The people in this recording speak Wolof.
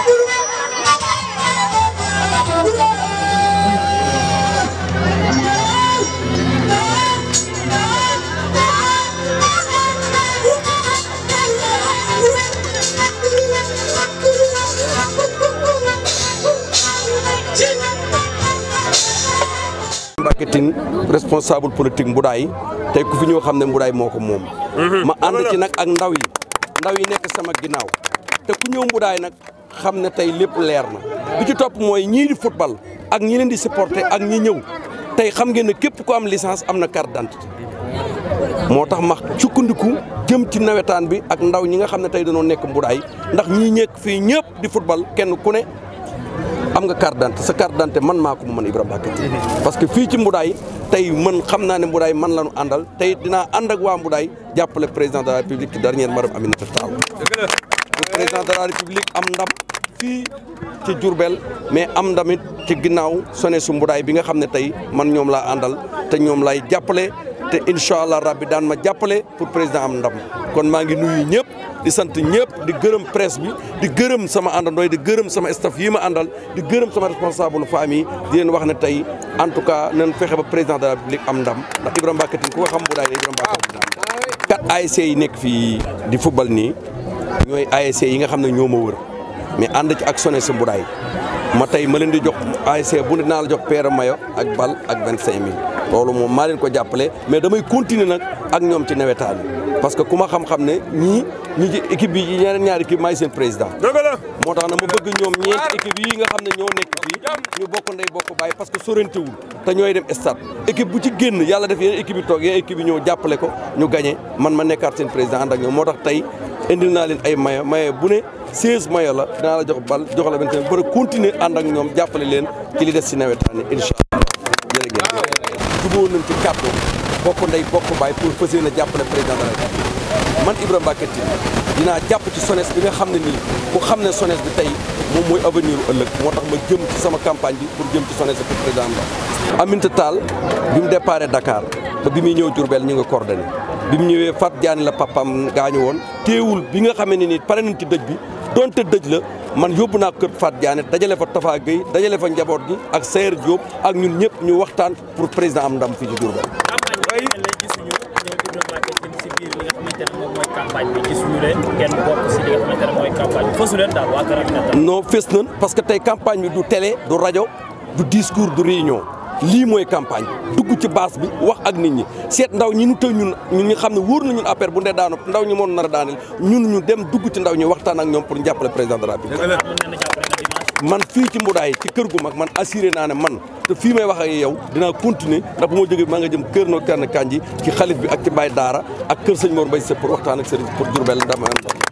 Mbacké Tine responsable politique Mboudaay tey ku fi ñoo xam ne Mboudaay moo ko moom ma ànd ci nag ak ndaw yi ndaw yi nekk sama ginnaaw te ku ñëw Mboudaay nag xam ne tey lépp leer na bi ci topp mooy ñii di football ak ñi leen di supporter ak ñi ñëw tey xam ngeen ne képp ku am licence am na carte d'identité moo tax ma sukkandiku jëm ci nawetaan bi ak ndaw ñi nga xam ne tey dañoo nekk Mboudaay ndax ñii ñekk fii ñëpp di football kenn ku ne am nga carte d'identité sa carte d'identité man maa ko mu mën Ibrahima Mbacké Tine parce que fii ci Mboudaay tey man xam naa ne Mboudaay man la ñu àndal tey dinaa ànd ak waa Mboudaay jàppale président de la république ci dernière madame Aminata Tall pour président de la république am ndam fii ci Diourbel mais am ndamit ci ginnaaw sone su Mboudaay bi nga xam ne tey man ñoom laa àndal te ñoom lay jàppale te incha allah rabbi daan ma jàppale pour président am ndam kon maa ngi nuyu ñëpp di sant ñëpp di gërëm presse bi di gërëm sama àndandooy di gërëm sama staff yi ma àndal di gërëm sama responsable famille di leen wax ne tey en tout cas nañ fexe ba président de la république am ndam ndax Ibrahima Mbacké Tine ku ko xam Mboudaay ne Ibrahima Mbacké Tine quatre ASC yi nekk fii di football nii ñooy ASC yi nga xam ne ñoo ma wër mais ànd ci ak SONES Mboudaay ma tey ma leen di jox ASC bu ne dinaa la jox paire mayo ak bal ak vingt cinq mille loolu moom maa leen ko jàppale mais damay continuer nag ak ñoom ci nawetaan yi parce que ku ma xam-xam ne ñii ñi ci équipe bi ñeneen ñaari équipe maay seen président moo tax na ma bëgg ñoom ñeenti équipe yi nga xam ne ñoo nekk fii ñu bokk ndey bokk bàyyi parce que sorantewul te ñooy dem stade équipe bu ci génn yàlla def yeneen équipe yi toog yeneen équipe yi ñëw jàppale ko ñu gagné man ma nekkaat seen président ànd ak ñoom moo tax tey indil naa leen ay mayo mayo bu ne 16 mayo la dinaa la jox bal jox la benn ba continuer ànd ak ñoom jàppale leen ci li des si nawetaan yi incha allah jërë ngeen jubóo nañ ci kàddu bokk ndey bokk baay pour fas yéene jàppale président de la République man Ibrahima Mbacké Tine dinaa jàpp ci SONES bi nga xam ne nii ku xam ne SONES bi tey moom mooy avenir u ëllëg moo tax ma jëm ci sama campagne bi pour jëm ci SONES pour président la Aminata Tall bi mu déparé Dakar ba bi muy ñëw Diourbel ñu nga coordonné bi mu ñëwee Fat Diané la papam gaañu woon téewul bi nga xamee ne nii pare nañ ci dëj bi donte dëj la man yóbbu naa kër Fat Diané dajale fa Tafa Gueye dajale fa njaboot gi ak Sayer Diop ak ñun ñëpp ñu waxtaan pour président am ndam fii ci Diourbel campagne bi gisuñu leen kenn bokk si li nga xamante ne mooy campagne bi fësu leen daal waa Kër Aminata non fës nañ parce que tey campagne bi du télé du rajo du discours du réunion lii mooy campagne dugg ci base bi wax ak nit ñi seet ndaw ñi ñu tëj ñun ñun ñu xam ne wóor na ñun affaire bu ndee daanu ndaw ñi moon nar a daaneel ñun ñu dem dugg ci ndaw ñi waxtaan ak ñoom pour jàppale président de la République man fii ci Mboudaay ci kër gu mag man assuré naa ne man te fii may wax ak yow dinaa continuer ndax bu ma jógee maa nga jëm kër no terne kanji ci xalif bi ak ci Baye Daara ak kër sëñ Mor Mbaye Seck pour waxtaan ak sëriñ pour Diourbel ndam